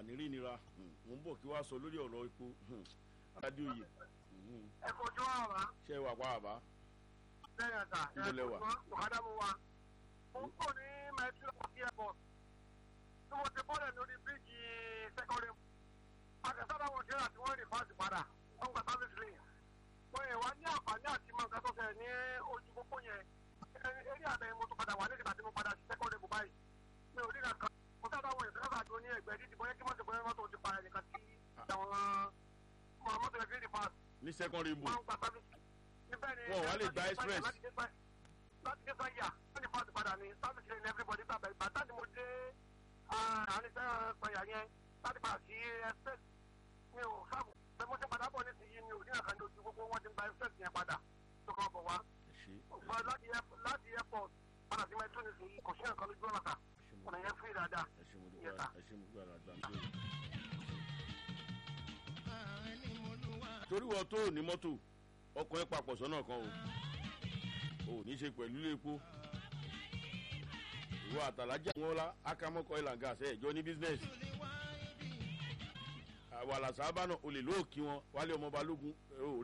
ànírí nira mò ń bọ̀ kí wàá sọ lórí ọ̀rọ̀ epo adéoyè ẹ kojú ọ̀rọ̀ ṣe wà pa àbá lẹ́yìn ẹ̀ta Ibo lẹ wà? ọ̀kadà mo wà. mo ń kò ní metro airport tí mo ti bọ́lẹ̀ lórí bíríìjì sẹ́kọ̀rì akẹ́sọ́dọ̀ wọn ṣe àti wọ́n rìn fáàsì padà wọ́n gba service lane. wọ́n yẹ wá ní àǹfààní àti mọ nǹkan tó fẹ́ ní ojú pópó yẹn eré àbẹ̀ mo tún padà wà ní ìgbà tí mo padà sí sẹ́kọ̀rì bù báyìí mi ò rí nǹkan mo sábà wọ ìfẹ́ àjò ní ẹgbẹ́ dídì bóyá kí mọ́tò bóyá mọ́tò ti pa ẹnìkan tí àwọn mọ́tò ẹgbẹ́ dídì pass ní secondary book wọ́n ń gba service níbẹ̀ ni Wọn ò wá lè gba express. láti dé sáyà láti dé sáyà wọ́n ní fásitì padà ní service lane everybody tàbí bàtà ni mo dé àárín sáyà yẹn láti padà sí express mi ò sáàbù pé mo ti padà bọ̀ ní ti yí mi ò ní àkàndé ojú gbogbo wọn ti gba express yẹn padà tó kàn bọ̀ wá ẹ ṣe Ṣùgbọ́n láti air- láti airport padà sí metro ní sèyí kò sí nǹkan lójú ọ̀nà ta ẹ ṣe mo ọ̀nà yẹn free dáadáa ẹ ṣe mo Yes, dúpẹ́ sir. ẹ ṣe mo dúpẹ́ àgbà mi lóye. torí wọ́n tó ní mọ́tò ọkọ̀ ẹ̀ papọ̀ sọ́nà kan o ò ní ṣe pẹ̀lú lépo ìwọ àtàlájà wọn la akamọ́kọ̀ ìlànà àṣẹ ìjọ ní bísínẹ́sì wàhálà sábà náà olè lóòkì wọn wálé ọmọ balógun ò